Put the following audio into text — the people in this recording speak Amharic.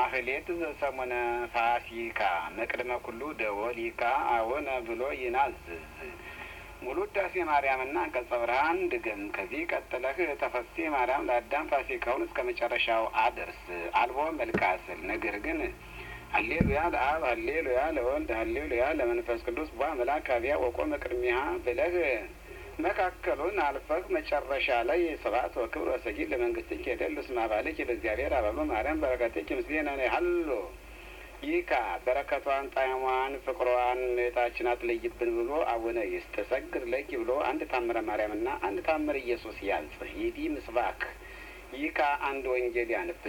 ማህሌት ዘሰሙነ ፋሲካ መቅድመ ኩሉ ደወሊካ አቡነ ብሎ ይናዝዝ ሙሉ ውዳሴ ማርያምና አንቀጸ ብርሃን ድገም። ከዚህ ቀጥለህ ተፈሴ ማርያም ለአዳም ፋሲካውን እስከ መጨረሻው አድርስ። አልቦ መልካስል ነገር ግን ሀሌሉያ ለአብ ሀሌሉያ ለወልድ ሀሌሉያ ለመንፈስ ቅዱስ ቧ መልአክ አብያ ወቆመ ቅድሚያ ብለህ መካከሉን አልፈህ መጨረሻ ላይ ስብሐት ወክብር ወሰጊድ ለመንግስትኪ የደሉ ስማ ባልኪ ለእግዚአብሔር አበሎ ማርያም በረከትኪ ምስሌነ ሀሎ ይካ በረከቷን ጣዕሟን ፍቅሯን እህታችን አትለይብን ብሎ አቡነ ይስተሰግድ ለኪ ብሎ አንድ ታምረ ማርያምና አንድ ታምር ኢየሱስ ያንጽህ ይዲ ምስባክ ይካ አንድ ወንጌል ያንብ